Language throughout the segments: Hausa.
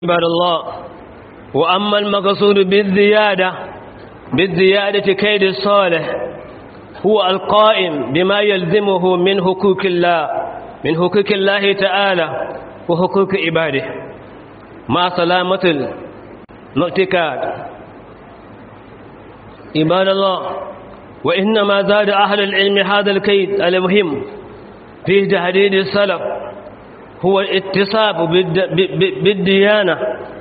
عباد الله وأما المقصود بالزيادة بالزيادة كيد الصالح هو القائم بما يلزمه من حقوق الله من حقوق الله تعالى وحقوق عباده مع سلامة المعتقاد عباد الله وإنما زاد أهل العلم هذا الكيد المهم في تهديد السلف هو الاتصاب بالديانة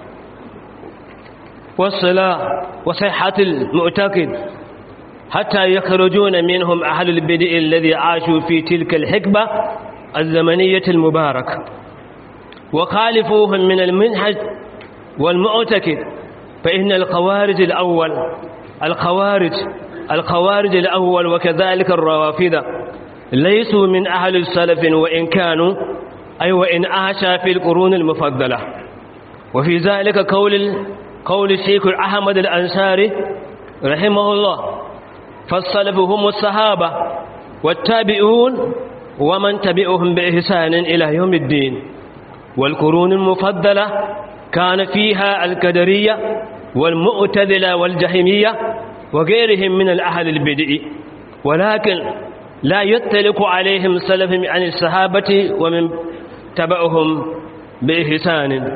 والصلاة وصحة المعتقد حتى يخرجون منهم أهل البدء الذي عاشوا في تلك الحقبة الزمنية المباركة وخالفوهم من المنهج والمعتقد فإن الخوارج الأول الخوارج الخوارج الأول وكذلك الروافد ليسوا من أهل السلف وإن كانوا أي وإن أعشى في القرون المفضلة وفي ذلك قول قول الشيخ أحمد الأنصاري رحمه الله فالسلف هم الصحابة والتابعون ومن تبعهم بإحسان إلى يوم الدين والقرون المفضلة كان فيها القدرية والمؤتذلة والجهمية وغيرهم من الأهل البدء ولكن لا يطلق عليهم سلف عن الصحابة ومن تبعهم بإحسان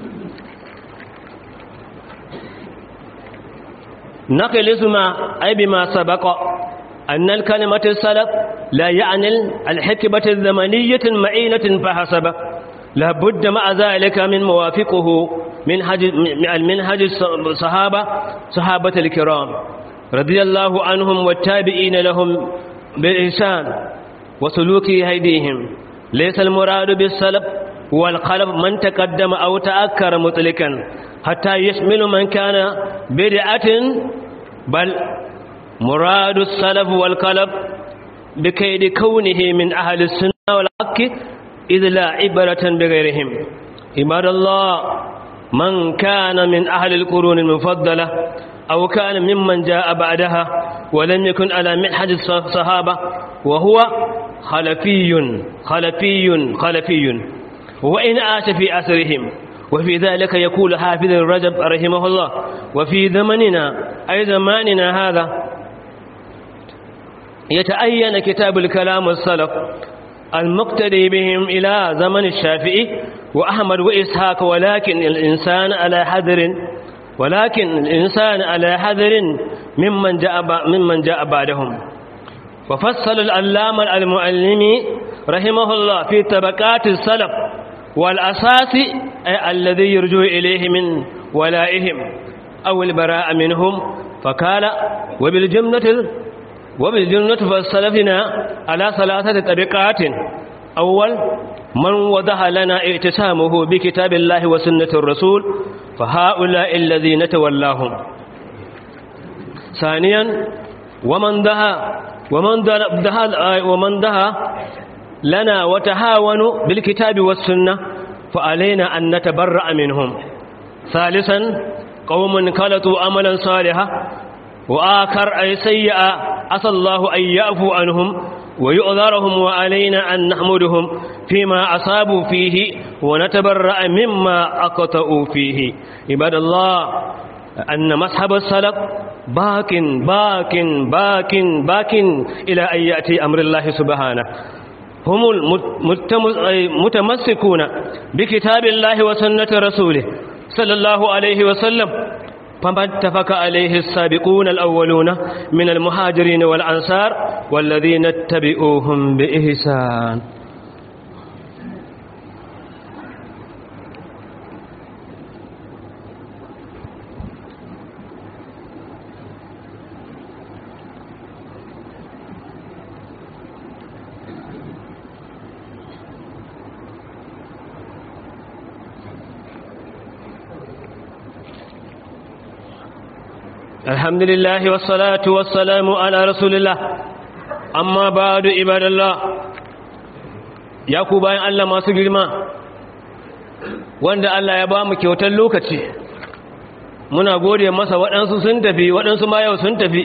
نقل اسم أي بما سبق أن الكلمة السلف لا يعني الحكمة الزمنية المعينة فحسب لا بد مع ذلك من موافقه منهج المنهج الصحابة صحابة الكرام رضي الله عنهم والتابعين لهم بالإحسان وسلوك هيديهم ليس المراد بالسلف والقلب من تقدم أو تأكر مطلقا حتى يشمل من كان بدعة بل مراد السلف والقلب بكيد كونه من أهل السنة والحق إذ لا عبرة بغيرهم عباد الله من كان من أهل القرون المفضلة أو كان ممن جاء بعدها ولم يكن على منحج الصحابة وهو خلفي خلفي خلفي وإن عاش في أثرهم وفي ذلك يقول حافظ الرجب رحمه الله وفي زمننا أي زماننا هذا يتأين كتاب الكلام السلف المقتدي بهم إلى زمن الشافعي وأحمد وإسحاق ولكن الإنسان على حذر ولكن الإنسان على حذر ممن جاء ممن جاء بعدهم وفصل العلامة المعلمي رحمه الله في طبقات السلف والأساس أي الذي يرجو إليه من ولائهم أو البراء منهم فقال وبالجملة وبالجملة فالسلفنا على ثلاثة طبقات أول من وضح لنا اعتسامه بكتاب الله وسنة الرسول فهؤلاء الذين تولاهم ثانيا ومن دها ومن دها ومن دها لنا وتهاونوا بالكتاب والسنة فعلينا أن نتبرأ منهم ثالثا قوم خلطوا عملا صالحا وآخر أي سيئا عسى الله أن يعفو عنهم ويؤذرهم وعلينا أن نحمدهم فيما أصابوا فيه ونتبرأ مما أقطعوا فيه عباد الله أن مصحب السلف باك باك باك باك إلى أن يأتي أمر الله سبحانه هم المتمسكون بكتاب الله وسنة رسوله صلى الله عليه وسلم فما اتفق عليه السابقون الأولون من المهاجرين والأنصار والذين اتبعوهم بإحسان الحمد لله والصلاة والسلام على رسول الله أما بعد عباد الله ya ku bayan Allah masu girma wanda Allah ya ba mu kyautar lokaci muna gode masa waɗansu sun tafi waɗansu ma yau sun tafi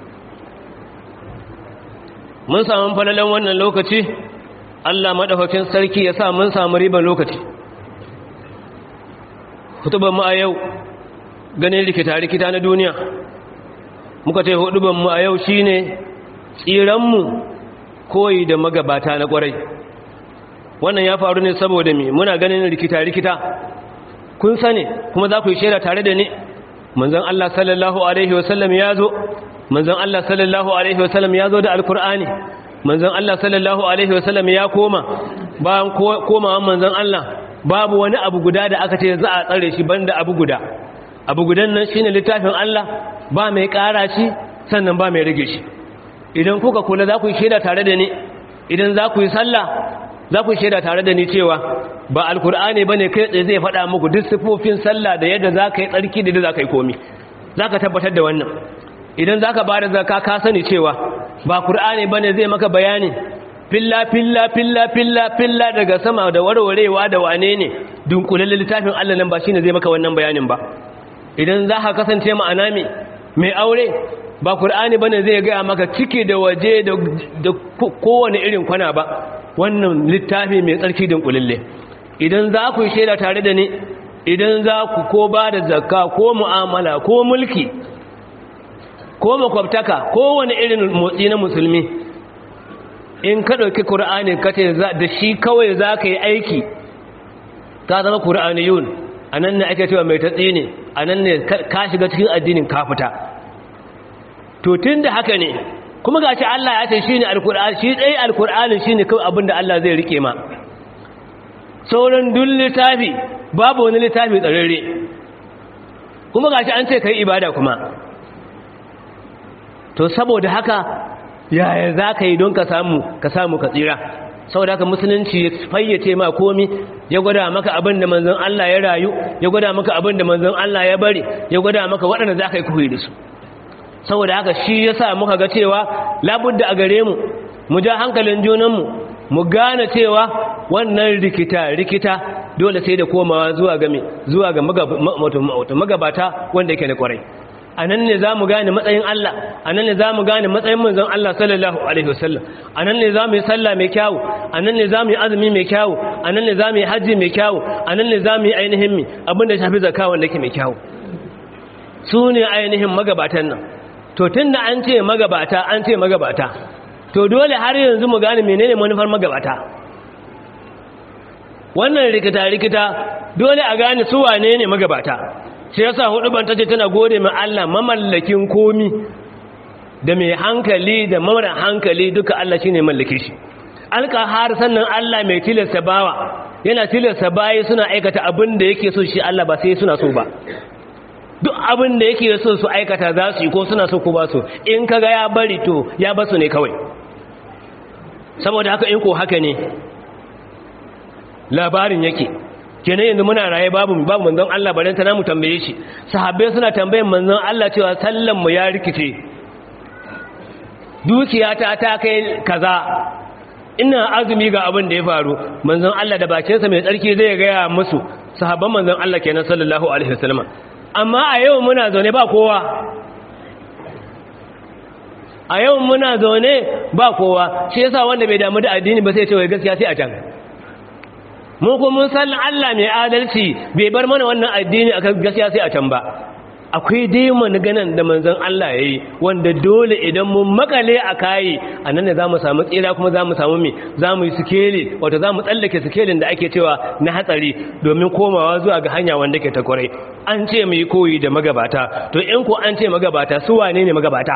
mun samu falalan wannan lokaci Allah madaukakin sarki ya sa mun samu riban lokaci hutuban mu a yau ganin rikita-rikita na duniya muka ce hutuban mu a yau shine tsiranmu koyi da magabata na kwarai wannan ya faru ne saboda me muna ganin rikita-rikita kun sani kuma za ku yi shaida tare da ni manzon Allah sallallahu alaihi wasallam ya zo manzon Allah sallallahu alaihi wasallam ya zo da alkur'ani manzon Allah sallallahu alaihi wasallam ya koma bayan komawan manzon Allah babu wani abu guda da aka ce za a tsare shi banda abu guda abu gudan nan shine littafin Allah ba mai ƙara shi sannan ba mai rage shi idan kuka kula za ku yi shaida tare da ni idan za ku yi sallah za ku shaida tare da ni cewa ba alkur'ani bane kai tsaye zai faɗa muku duk sifofin sallah da yadda za ka yi tsarki da yadda za ka yi komi za ka tabbatar da wannan idan za ka ba da zaka ka sani cewa ba kur'ani bane zai maka bayani filla filla filla filla filla daga sama da warwarewa da wane ne dunkulalle littafin Allah nan ba shine zai maka wannan bayanin ba idan za ka kasance ma'ana me mai aure ba kur'ani bane zai gaya maka ciki da waje da kowane irin kwana ba wannan littafi mai tsarki dunkulalle idan za ku yi shaida tare da ni idan za ku ko ba da zakka ko mu'amala ko mulki ko makwabtaka kowane irin motsi na musulmi in ka ɗauki ƙura'ani ka ce da shi kawai za ka yi aiki ka zama ƙura'aniyun a nan ne ake cewa mai tatsi ne a nan ne ka shiga cikin addinin ka fita to tun da haka ne kuma ga shi Allah ya ce shi ne alƙura'ani shi ɗaya alƙura'ani shi ne kawai abin da Allah zai rike ma sauran duk littafi babu wani littafi tsararre kuma ga shi an ce ka yi ibada kuma to saboda haka yaya za ka yi don ka samu ka samu ka tsira saboda haka musulunci ya fayyace ma komi ya gwada maka abin da manzon Allah ya rayu ya gwada maka abin da manzon Allah ya bari ya gwada maka waɗanda za ka yi kuhi da su saboda haka shi ya sa muka ga cewa labudda a gare mu mu ja hankalin junanmu mu gane cewa wannan rikita rikita dole sai da komawa zuwa ga zuwa ga magabata wanda yake da kwarai a nan ne za mu gane matsayin Allah a nan ne za mu gane matsayin manzon Allah sallallahu Alaihi wasallam a nan ne za mu yi sallah mai kyawu a nan ne za mu yi azumi mai kyawu a nan ne za mu yi hajji mai kyawu a nan ne za mu yi ainihin mi abinda shafi zaka wanda ke mai kyawu su ne ainihin magabatan nan to tun da an ce magabata an ce magabata to dole har yanzu mu gane menene manufar magabata wannan rikita-rikita dole a gane su wane ne magabata shi yasa hudu ban tace tana gode ma Allah mamallakin komi da mai hankali da mara hankali duka Allah shine mallake shi alqahar sannan Allah mai tilasta bawa yana tilasta bayi suna aikata abin da yake so shi Allah ba sai suna so ba duk abin da yake so su aikata za su yi ko suna so ko ba su in kaga ya bari to ya basu ne kawai saboda haka in ko haka ne labarin yake kenan yanzu muna raye babu babu manzon Allah bare ta namu tambaye shi sahabbai suna tambayan manzon Allah cewa sallan mu ya rikice dukiyata ta kai kaza ina azumi ga abin da ya faru manzon Allah da bakin sa mai tsarki zai ga musu sahabban manzon Allah kenan sallallahu alaihi wasallam amma a yau muna zaune ba kowa a yau muna zaune ba kowa shi yasa wanda bai damu da addini ba sai ya ce wai gaskiya sai a can mun kuma mun san Allah mai adalci bai bar mana wannan addini akan gaskiya sai a can ba akwai dai ganin da manzon Allah yayi wanda dole idan mun makale a kai anan ne zamu samu tsira kuma zamu samu me zamu yi sikeli wato zamu tsallake sikelin da ake cewa na hatsari domin komawa zuwa ga hanya wanda ke ta kwarai an ce mu yi koyi da magabata to in ko an ce magabata su wane ne magabata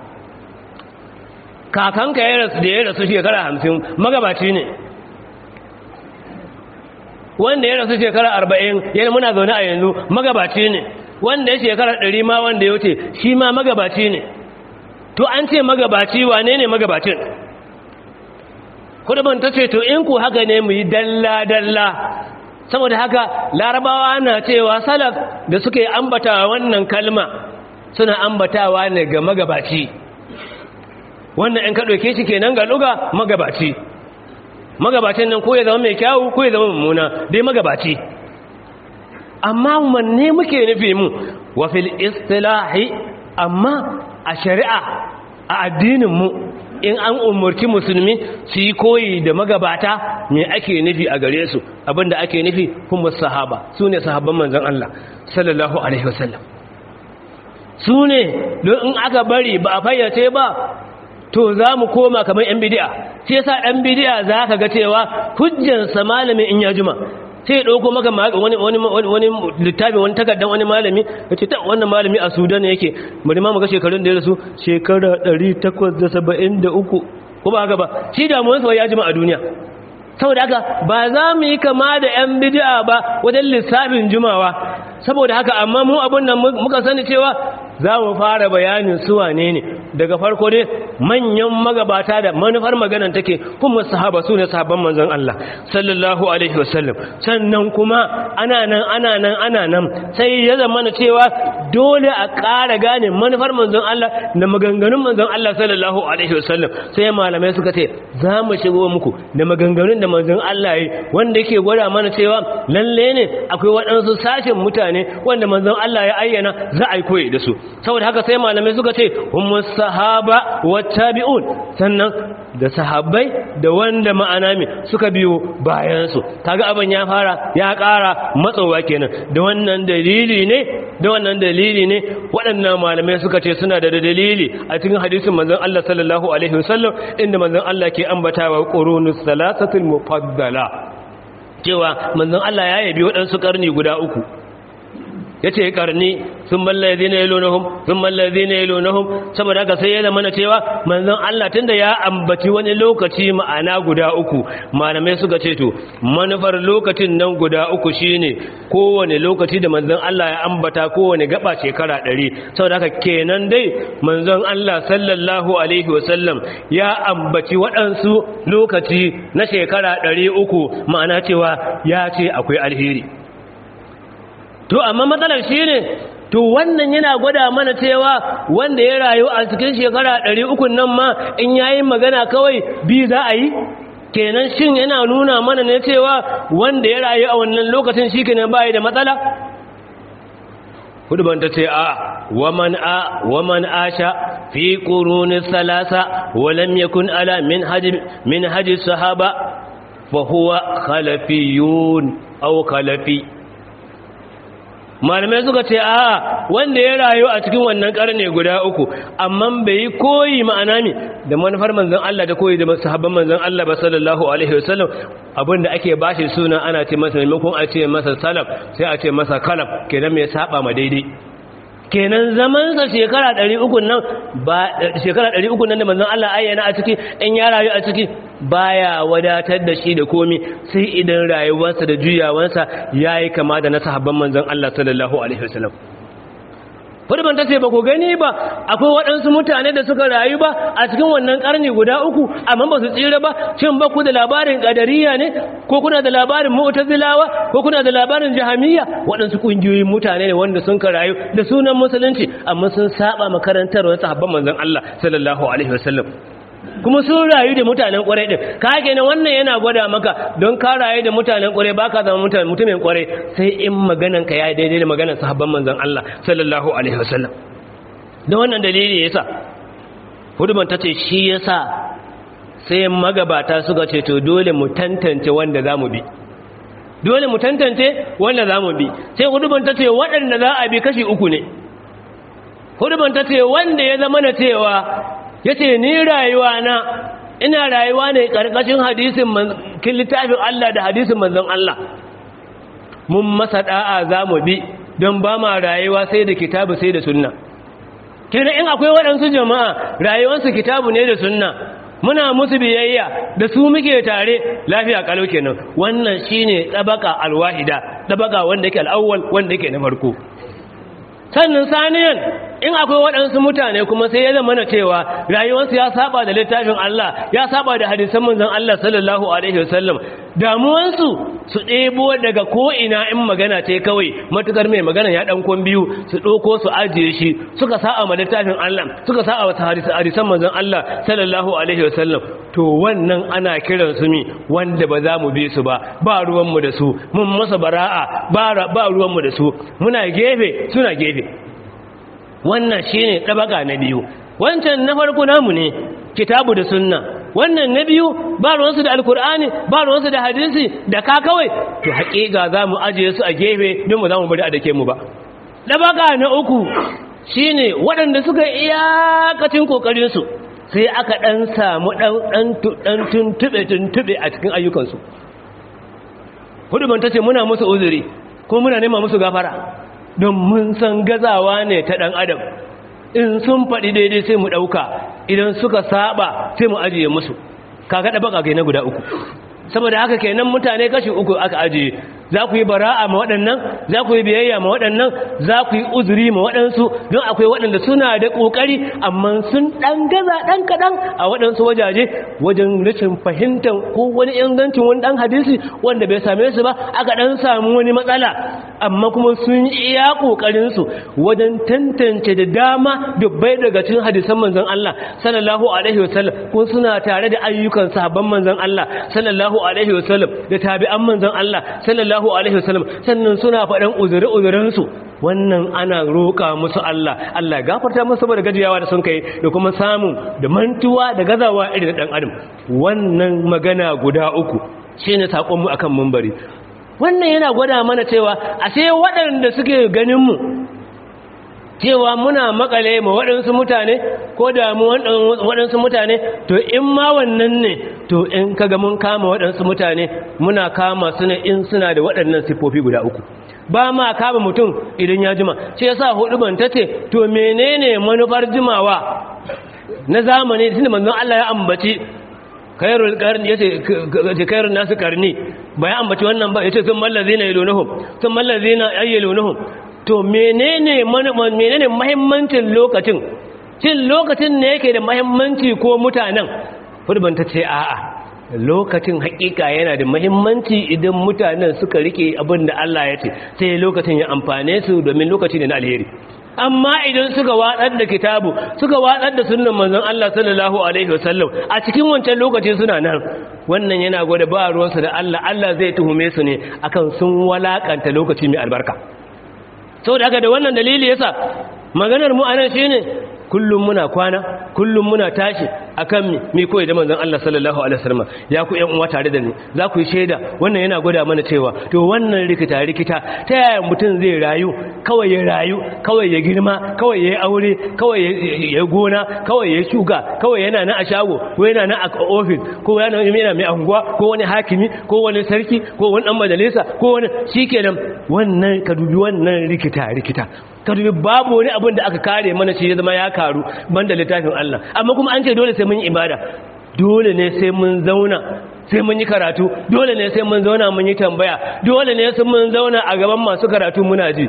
kakanka ya rasu da ya rasu shekara hamsin magabaci ne wanda ya rasu shekara arba'in yana muna zaune a yanzu magabaci ne wanda ya shekara ɗari ma wanda ya wuce shi ma magabaci ne to an ce magabaci wane ne magabacin kuduban ta ce to in ku haka ne mu yi dalla-dalla saboda haka larabawa na cewa salaf da suke ambata wannan kalma suna ambatawa ne ga magabaci wannan in ka ɗauke shi kenan ga luga magabaci magabacin nan ko ya zama mai kyawu ko ya zama mummuna dai magabaci amma manne muke nufi mu wa fil istilahi amma a shari'a a addinin mu in an umurci musulmi su yi koyi da magabata me ake nufi a gare su abinda ake nufi kuma sahaba su ne sahabban manzon Allah sallallahu alaihi wasallam su ne don in aka bari ba a fayyace ba to za mu koma kamar yan bidi'a sai yasa ɗan bidi'a za ka ga cewa hujjansa malamin in ya juma sai ɗauko maka wani wani wani littafi wani takardar wani malami ya ce ta wannan malami a sudan yake bari ma muga shekarun da ya rasu shekara 873 ko ba haka ba shi damuwarsa ya jima a duniya saboda haka ba za mu yi kama da 'yan bidi'a ba wajen lissafin jumawa saboda haka amma mu abin nan muka sani cewa za mu fara bayanin su wane ne daga farko dai manyan magabata da manufar maganan take kuma sahaba su ne sahabban manzon Allah sallallahu alaihi wasallam sannan kuma ana nan ana nan ana nan sai ya zama na cewa dole a ƙara gane manufar manzon Allah da maganganun manzon Allah sallallahu alaihi wasallam sai malamai suka ce za mu shigo muku da maganganun da manzon Allah yi wanda yake gwada mana cewa lalle ne akwai waɗansu sashen mutane wanda manzon Allah ya ayyana za a yi koyi da su saboda haka sai malamai suka ce humus sahaba wattabi'un sannan da sahabbai da wanda ma'ana mi suka biyo bayan su kaga abin ya fara ya ƙara matsowa kenan da wannan dalili ne da wannan dalili ne waɗannan malamai suka ce suna da dalili a cikin hadisin manzon Allah sallallahu alaihi wasallam inda manzon Allah ke ambatawa qurunus salasatul mufaddala cewa manzon Allah ya yabi waɗansu karni guda uku ya ce karni sun mallazi na yalonahun sun mallazi na yalonahun saboda haka sai ya zama na cewa manzon Allah tunda ya ambaci wani lokaci ma'ana guda uku malamai suka ce to manufar lokacin nan guda uku shine kowane lokaci da manzon Allah ya ambata kowane gaba shekara ɗari saboda haka kenan dai manzon Allah sallallahu alaihi wasallam ya ambaci waɗansu lokaci na shekara ɗari uku ma'ana cewa ya ce akwai alheri to amma matsalar shi ne to wannan yana gwada mana cewa wanda ya rayu a cikin shekara ɗari uku nan ma in yayi magana kawai bi za a yi kenan shin yana nuna mana ne cewa wanda ya rayu a wannan lokacin shi kenan bayi da matsala huduban ta ce a waman a waman asha fi quruni salasa wa lam yakun ala min haji min haji sahaba fa huwa khalafiyun aw khalafi malamai suka ce a wanda ya rayu a cikin wannan karne guda uku amma bai yi koyi ma'ana ne da manufar manzon Allah da koyi da sahabban manzon Allah ba sallallahu alaihi wasallam abinda ake bashi suna ana ce masa maimakon a ce masa salaf sai a ce masa kalaf kenan mai saba ma daidai kenan zamansa shekara 300 nan ba shekara 300 nan da manzon Allah ayyana a ciki in ya rayu a ciki baya wadatar da shi da komi sai idan rayuwarsa da juyawarsa yayi kama da na sahabban manzon Allah sallallahu alaihi wasallam Furban ta ce ba ku gani ba akwai waɗansu mutane da suka rayu ba a cikin wannan ƙarni guda uku amma ba su tsira ba shin ba ku da labarin ƙadariya ne ko kuna da labarin mu'tazilawa ko kuna da labarin jahamiyya waɗansu ƙungiyoyin mutane ne wanda sun ka rayu da sunan musulunci amma sun saba makarantar wasu sahabban manzon Allah sallallahu alaihi wasallam kuma sun rayu da mutanen kwarai din ka kenan wannan yana gwada maka don ka rayu da mutanen kwarai baka zama mutumin kwarai sai in maganan ka ya daidai da maganan sahabban manzon Allah sallallahu alaihi wasallam da wannan dalili yasa huduman tace shi yasa sai magabata suka ce to dole mu tantance wanda zamu bi dole mu tantance wanda zamu bi sai huduman tace waɗanda za a bi kashi uku ne huduman tace wanda ya zama na cewa ya ce ni rayuwa na ina rayuwa ne ƙarƙashin hadisin kin littafin Allah da hadisin manzon Allah mun masa da'a za mu bi don ba ma rayuwa sai da kitabu sai da sunna kina in akwai waɗansu jama'a rayuwarsu kitabu ne da sunna muna musu biyayya da su muke tare lafiya kalau kenan wannan shine tabaka alwahida tabaka wanda yake al'awwal wanda yake na farko sannan saniyan in akwai waɗansu mutane kuma sai ya zama na cewa rayuwarsu ya saba da littafin Allah ya saba da hadisan manzon Allah sallallahu alaihi wasallam damuwansu su ɗebo daga ko'ina in magana ce kawai matukar mai magana ya ɗan kwan biyu su ɗauko su ajiye shi suka sa'a ma littafin Allah suka sa'a wata hadisan manzon Allah sallallahu alaihi wasallam to wannan ana kiran su mi wanda ba za mu bi su ba ba ruwanmu da su mun masa bara'a ba ruwanmu da su muna gefe suna gefe wannan shine tabaka na biyu wancan na farko namu ne kitabu da sunna wannan na biyu ba ruwansu da alkur'ani ba ruwansu da hadisi da ka kawai to haƙiƙa za mu ajiye su a gefe don mu za mu bari a dake mu ba ɗabaka na uku shine waɗanda suka iyakacin ƙoƙarinsu sai aka ɗan samu ɗan tuntuɓe-tuntuɓe a cikin ayyukansu hudu ta ce muna musu uzuri ko muna nema musu gafara don mun san gazawa ne ta ɗan adam in sun faɗi daidai sai mu ɗauka idan suka saba sai mu ajiye musu kaga ɗabaka kai na guda uku saboda haka kenan mutane kashi uku aka ajiye za ku yi bara'a ma waɗannan za ku yi biyayya ma waɗannan za ku yi uzuri ma waɗansu don akwai waɗanda suna da ƙoƙari amma sun ɗan gaza ɗan kaɗan a waɗansu wajaje wajen rashin fahimtar ko wani ingancin wani ɗan hadisi wanda bai same su ba aka ɗan samu wani matsala amma kuma sun iya ƙoƙarinsu wajen tantance da dama dubbai daga cikin hadisan manzon Allah sallallahu alaihi wasallam ko suna tare da ayyukan sahabban manzon Allah sallallahu alaihi wasallam da tabi'an manzon Allah sallallahu sallallahu alaihi wasallam sannan suna faɗan uzuri-uzurinsu wannan ana roƙa musu Allah Allah gafarta musu saboda gajiyawa da sun kai da kuma samun da mantuwa da gazawa irin ɗan adam wannan magana guda uku shine sakon mu akan mumbari wannan yana gwada mana cewa ashe waɗanda suke ganin mu cewa muna makale ma waɗansu mutane ko da mu waɗansu mutane to in ma wannan ne to in kaga mun kama waɗansu mutane muna kama su ne in suna da waɗannan siffofi guda uku ba ma kama mutum idan ya jima shi yasa hudu ban tace to menene manufar jimawa na zamani tunda manzon Allah ya ambaci kairul qarni yace kairun nasu karni ba ya ambaci wannan ba yace sun mallazina yalunhum sun mallazina ayyalunhum to menene menene muhimmancin lokacin cin lokacin ne yake da muhimmanci ko mutanen hurban ta ce a'a lokacin hakika yana da muhimmanci idan mutanen suka rike abin da Allah ya ce sai lokacin ya amfane su domin lokaci ne na alheri amma idan suka watsar da kitabu suka watsar da sunnan manzon Allah sallallahu alaihi wasallam a cikin wancan lokaci suna nan wannan yana gwada ba ruwansu da Allah Allah zai tuhume su ne akan sun walakanta lokaci mai albarka sau da haka da wannan dalili yasa maganar mu anan shine kullum muna kwana kullum muna tashi akan mi mi koyi da manzon Allah sallallahu alaihi wasallam ya ku ƴan uwa tare da ni za ku yi shaida wannan yana gwada mana cewa to wannan rikita rikita ta yaya mutum zai rayu kawai ya rayu kawai ya girma kawai ya yi aure kawai ya gona kawai ya shuka kawai yana na a shago ko yana na a ofis ko yana yana mai anguwa ko wani hakimi ko wani sarki ko wani dan majalisa ko wani shikenan wannan ka dubi wannan rikita rikita ka dubi babu wani abin da aka kare mana shi ya zama ya karu banda littafin Allah amma kuma an ce dole sai mun yi ibada dole ne sai mun zauna sai mun yi karatu dole ne sai mun zauna mun yi tambaya dole ne sai mun zauna a gaban masu karatu muna ji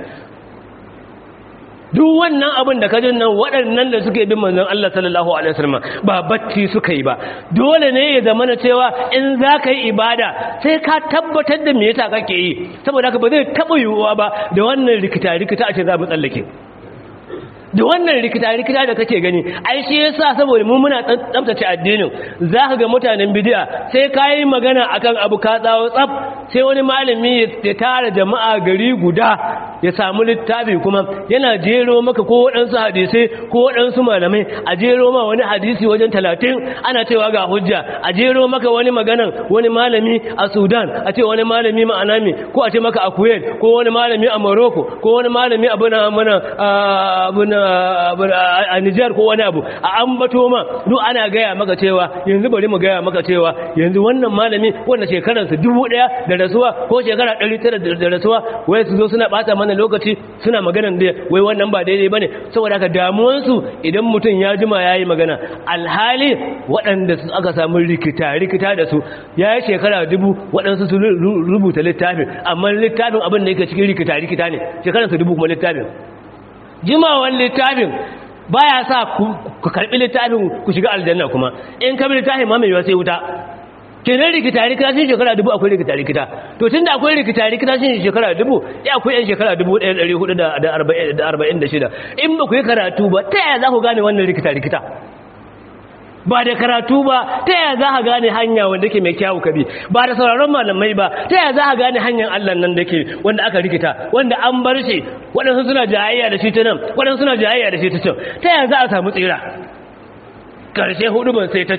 duk wannan abin da kajin nan waɗannan da suke bin manzon Allah sallallahu alaihi wasallam ba bacci suka yi ba dole ne ya zama na cewa in za ka yi ibada sai ka tabbatar da me yasa kake yi saboda haka ba zai taɓa yiwuwa ba da wannan rikita rikita a ce za mu tsallake da wannan rikita-rikita da kake gani ai shi yasa saboda mu muna tsaftace addinin zaka ga mutanen bid'a sai kai magana akan abu ka tsawo tsaf sai wani malami ya tara jama'a gari guda ya samu littafi kuma yana jero maka ko waɗansu hadisai ko waɗansu malamai a jero ma wani hadisi wajen talatin ana cewa ga hujja a jero maka wani maganan wani malami a sudan a ce wani malami ma'ana me ko a ce maka a kuwait ko wani malami a morocco ko wani malami a bana mana a Nijar ko wani abu a ambato ma duk ana gaya maka cewa yanzu bari mu gaya maka cewa yanzu wannan malami wanda shekararsa dubu ɗaya da rasuwa ko shekara ɗari tara da rasuwa wai su zo suna ɓata mana lokaci suna maganan da wai wannan ba daidai bane saboda haka damuwansu idan mutum ya jima ya yi magana alhali waɗanda aka samu rikita rikita da su ya yi shekara dubu waɗansu su rubuta littafin amma littafin abin da yake cikin rikita rikita ne shekararsa dubu kuma littafin jimawan littafin baya sa ku karbi littafin ku shiga aljanna kuma in ka bi littafin ma mai yawa sai wuta kenan rikita rikita shi shekara dubu akwai rikita rikita to tunda akwai rikita rikita shi shekara dubu ya akwai yan shekara dubu ɗaya ɗari hudu da arba'in da shida in ba ku yi karatu ba ta yaya za ku gane wannan rikita rikita ba da karatu ba ta yaya za ka gane hanya wanda ke mai kyawu kabi ba da sauraron malamai ba ta yaya za ka gane hanyar Allah nan da ke wanda aka rikita wanda an bar shi waɗansu suna jayayya da shi ta nan waɗansu suna jayayya da shi ta can ta yaya za a samu tsira ƙarshe hudu ban sai ta ce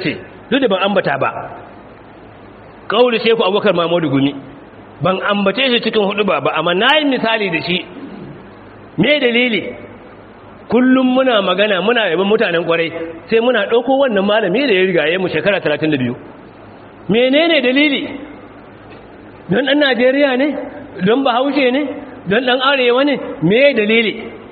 duk da ban ambata ba kauli sheku abubakar mahmudu gumi ban ambace shi cikin hudu ba ba amma na yi misali da shi me dalili kullum muna magana muna yaban mutanen kwarai sai muna ɗauko wannan malami da ya rigaye mu shekara 32 menene dalili don ɗan najeriya ne don bahaushe ne don ɗan arewa ne me dalili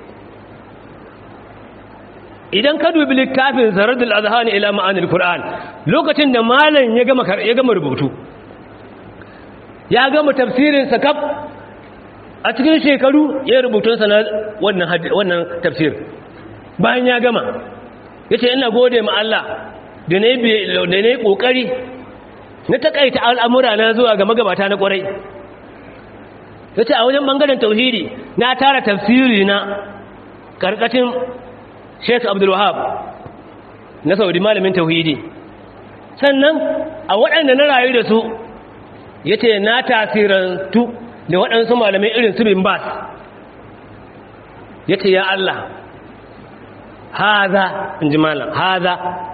idan ka dubi littafin zaradul azhani ila ma'anil qur'an lokacin da malam ya gama ya gama rubutu ya gama tafsirin sa kaf a cikin shekaru ya rubutun sa na wannan wannan tafsir bayan ya gama yace ina gode ma Allah da ne da ne kokari na takaita al'amura na zuwa ga magabata na kwarai yace a wajen bangaren tauhidi na tara tafsiri na karkashin Sheikh Abdul Wahab na Saudi malamin tauhidi sannan a waɗanda na rayu da su yace na tasirantu da waɗansu malamai irin su bin Bas yace ya Allah haza inji malam haza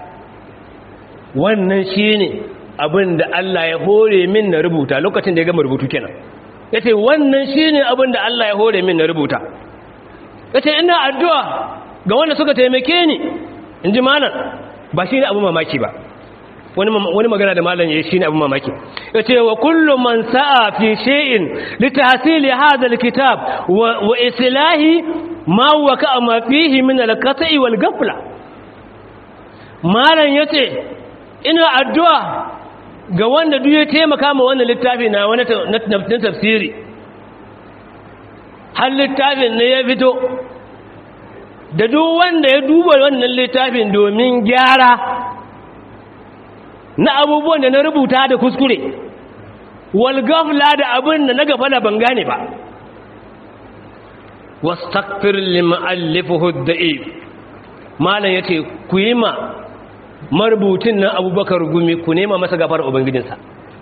wannan shine abin da Allah ya hore min na rubuta lokacin da ya gama rubutu kenan yace wannan shine abin da Allah ya hore min na rubuta yace ina addu'a ga wanda suka taimake ni in ji malam ba shi ne abu mamaki ba wani magana da malam ya yi shi ne abu mamaki ya ce wa kullum man sa'a fi she'in litasili hadha alkitab wa islahi ma waka ma fihi min alqata'i wal ghafla malam yace ina addu'a ga wanda duk ya taimaka ma wannan littafi na wani tafsiri har littafin ne ya fito da duk wanda ya duba wannan littafin domin gyara na abubuwan da na rubuta da kuskure walgafla da abin da na gafala ban gane ba wastakfir lima'allifuhu da'if malam yace ku yi ma marubutin nan abubakar gumi ku nema masa gafar ubangijinsa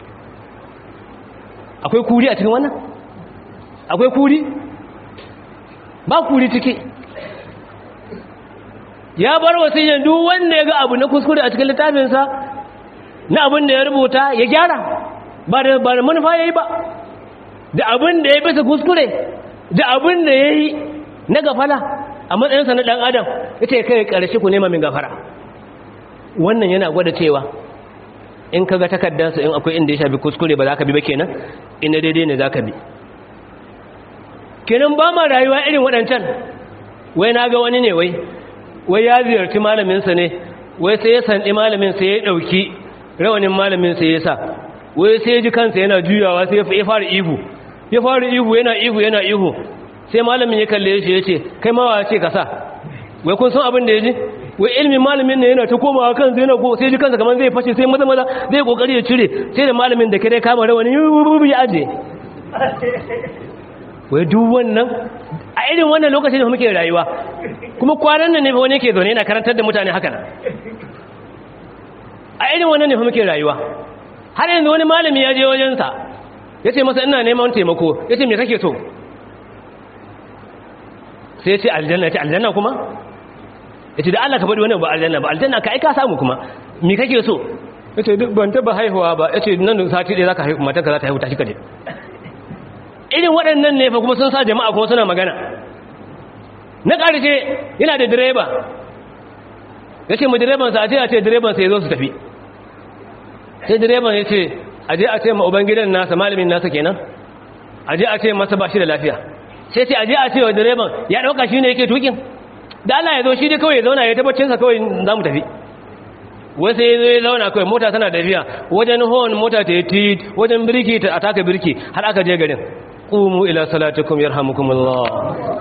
akwai kuri a cikin wannan akwai kuri ba kuri ciki ya bar wasiyyar duk wanda ya ga abu na kuskure a cikin littafinsa na abin da ya rubuta ya gyara ba da ba da manufa yayi ba da abin da ya bisa kuskure da abin da yayi na gafala a matsayinsa na dan adam ita kai karshe ku nema min gafara wannan yana gwada cewa in kaga takaddansa in akwai inda ya shafi kuskure ba za ka bi ba kenan ina daidai ne za ka bi kenan ba ma rayuwa irin waɗancan wai na ga wani ne wai wai ya ziyarci malaminsa ne wai sai ya sandi malamin sai ya ɗauki rawanin malamin sai ya sa wai sai ya ji kansa yana juyawa sai ya fara ihu ya fara ihu yana ihu yana ihu sai malamin ya kalle shi ya ce kai mawa ce ka sa wai kun san abin da ya ji wai ilmin malamin ne yana ta komawa kansa yana ko sai ji kansa kamar zai fashe sai maza maza zai kokari ya cire sai da malamin da kare kama rawani ya aje wai duk wannan a irin wannan lokacin da muke rayuwa kuma kwanan nan ne fa wani yake zaune yana karantar da mutane haka nan a irin wannan ne fa muke rayuwa har yanzu wani malami ya je wajensa ya ce masa ina neman taimako ya ce me kake so sai ya ce aljanna ya ce aljanna kuma ya ce da Allah ka faɗi wani ba aljanna ba aljanna ka aika samu kuma me kake so ya ce duk ban taɓa haihuwa ba ya ce nan da sati ɗaya za ka haihu matanka za ta haihu tashi ka je irin waɗannan ne fa kuma sun sa jama'a kuma suna magana na ƙarshe yana da direba ya ce mu direbansa a ce a ce direbansa ya zo su tafi sai direban ya ce a je a ce ma ubangidan nasa malamin nasa kenan a je a ce masa ba shi da lafiya sai ce a je a ce wa direban ya ɗauka shi ne yake tukin da Allah ya zo shi dai kawai ya zauna ya tabbacinsa kawai za mu tafi wasu ya zai zauna kawai mota tana tafiya wajen hon mota ta yi tit wajen birki ta ataka birki har aka je garin qumu ila salatikum yarhamukumullah